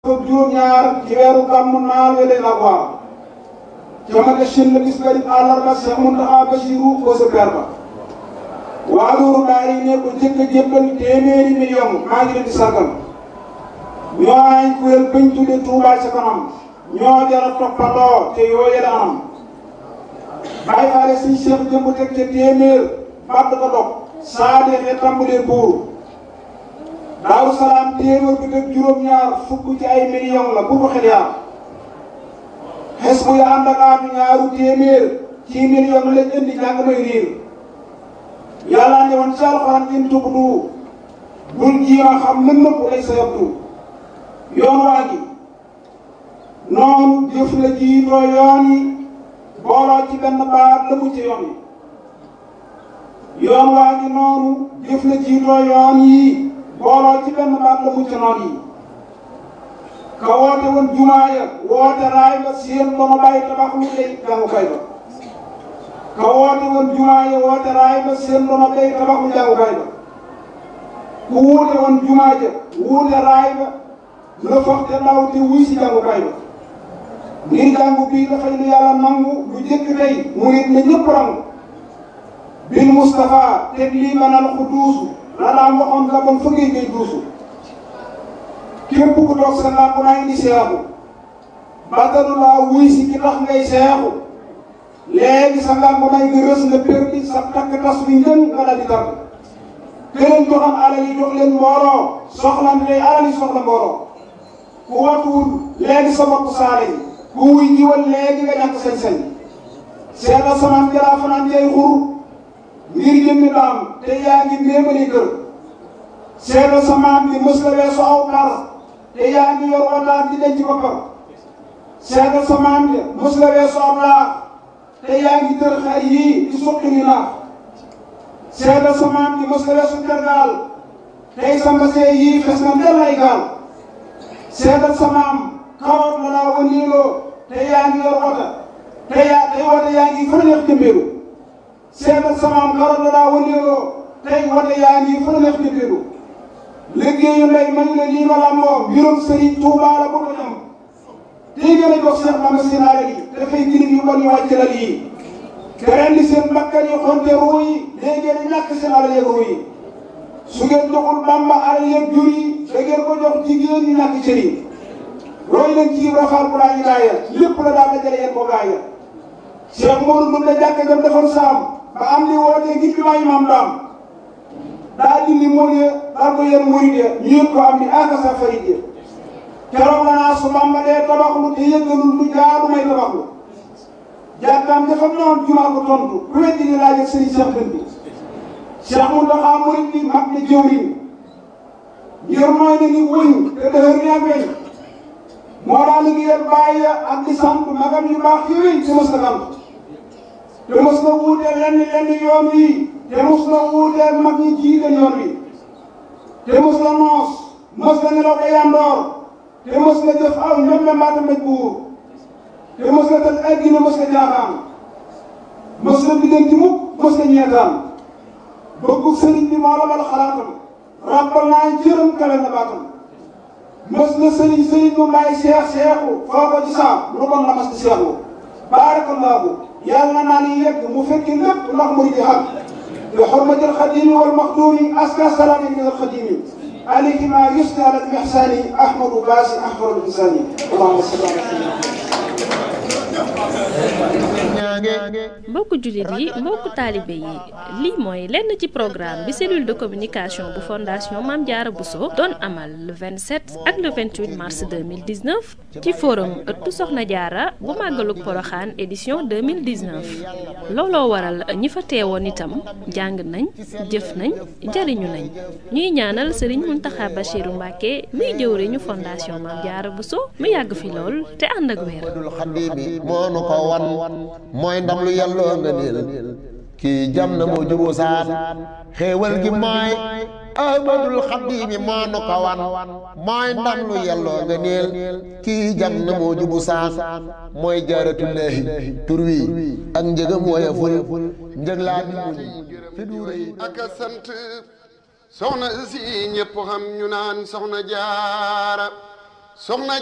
fukk juróom-ñaar ci weeru gàmmu naal wele la waar jamane shin la bis bari àllarba Cheikh Mountakha Bassirou ko sa per ba waa Lourou Daara yi ne ko jëkk a jébbal téeméeri million maa ngi leen di sargal ñoo ay kuréel bañ tudde Touba ca kanam ñoo jara toppandoo te yoo yële anam bàyyi faale suñ Cheikh jëmb teg ca téeméer bàtt ko dog saa deexee tàmbalee buuru Daaru Salaam téeméer bi teg juróom-ñaar fukk ci ay million la bu ko xel yaar xes bu ya ànd ak aatu ñaaru téeméer ci million lañ indi jàng may riir yàlla ne woon ci alxuraan in tubdu bul jiima xam mën nëpp lay sa yabdu yoon waa gi noonu jëf la jiitoo yoon yi booloo ci benn baat la mu ci yoon yi yoon waa gi noonu jëf la jiitoo yoon yi booloo ci benn baat la mu ci noon yi ka woote woon jumaaya woote raay ba seen ba ma bàyyi tabax lu lay jàngukaay ba ka woote woon jumaaya woote raay ba seen ba ma bàyyi tabax lu jàngukaay ba ku wuute woon jumaaya wuute raay ba la foog te ndaw te wuy si jàngukaay ba ngir jàngu bii dafay lu yàlla nangu lu jëkk tey mu nit ne ñëpp rangu bil Moustapha teg lii manal ku duusu la daan waxoon la bon fa ngay ngay duusu képp ku toog sa làmp naa indi seexu bàttalu laa wuy si ki tax ngay seexu léegi sa làmp naa nga rës nga perdi sa takk tas bi njën nga dal di tar këleen joxam alal yi jox leen mbooloo soxlante day alal yi soxla mbooloo ku watuwul léegi sa bopp saale yi ku wuy jiwal léegi nga ñàkk sañ-sañ seetal samaan jalaa fanaan jay xur ngir jëmmi daam te yaa ngi méemali kër seetal samaan bi mës la weesu aw par te yaa ngi yor wataat di denc boppam seetal samaan bi mës la weesu aw laax te yaa ngi tër xar yii di suqi ni naax seetal samaan bi mës la weesu tergaal tey sa mbasee yii fes na del ay gaal seetal samaam kawar la laa wëndeeloo te yaa ngi yor wata te yaa tey wata yaa ngi fa neex jëmbeelu seetal samaam kawar la laa wëndeeloo tey wata yaa ngi fa neex jëmbeelu liggéeyu ndey man la lii ma làmboo mbirum sëriñ Tuubaa la bëgg a ñam tey gën a jox Seex Bamba seen alal yi dafay girib yu bon yu wàcc lal yi te rendi seen bakkan yi xonte ruu yi léegi ngeen ñàkk seen alal yeeg ruu yi su ngeen joxul Bamba alal yeeg jur yi da ngeen ko jox jigéen ñi ñàkk cër yi roy leen ci Ibra Faal bu daa ñu gaaya lépp la daal dajale yéen ko gaaya Cheikh Modou Ndour la jàkk jam defoon saam ba am li wootee ngir bi maay maam daam daa dindi mool ya daal ko yéen murid ya ñu yëg ko am ni aka sa farid ya keroog la naa su Bamba dee tabaxlu te yëggalul lu jaadu may tabaxlu jàkkaam dafa noon jumaa ko tontu ku weddi ni laaj ak sëriñ Cheikh Dënd bi Cheikh Mountakha murid bi mag ne jëwriñ ngir mooy na ni wëñ te dëhër ni ak weñ moo daal liggéeyal bàyyi ak di sant magam yu baax yooyu te mos na sant te mos na wuuteel lenn lenn yoon wi te mos na wuuteel mag ñi jiite yoon wi te mos na noos mos na nelaw ba yandoor te mos na jëf aw ñoom mbaata mbéj buur te mos na tëj ay gine mos na jaaxaan mos na biddanti mukk mos na ñeetaan bëggu sëriñ bi moo la bal xalaatam rappal naa jërëm kawe na baatam mës na sëriñ sëriñ mu may seex seexu foo ko ci saam lu bon la mas di seexu baarakallaahu yàlla naa ni yegg mu fekki lépp ndax mu di xam bi xurmati alxadimi wal maxdumi aska salaami min alxadimi alayhi ma yusni ala almihsani ahmadu baasi ahmadu bisani allahumma salli ala mbokku jullit yi mbokku taalibe yi lii mooy lenn ci programme bi cellule de communication bu fondation Mame Diarra Bousso doon amal le 27 ak le 28 mars 2019 ci forum ëttu Soxna Diarra bu màggalug Poroxaan édition 2019 looloo waral ñi fa teewoon itam jàng nañ jëf nañ jariñu nañ ñuy ñaanal Serigne Mountakha Bachirou Mbacké muy jëwriñu fondation Mame Diarra Bousso mu yàgg fi lool te ànd ak wér mooy ndam lu yàlloo nga niil kii jam na moo juboo saan xéewal gi mooy ahmadul xaddiimi moo nu ko wan mooy ndam lu yàlloo nga niil kii jam na moo jubu saan mooy jaaratullaahi tur wi ak njëgam wooya ful njëg laa bi muñ fi duuréy ak sant soxna si ñëpp xam ñu naan soxna jaara soxna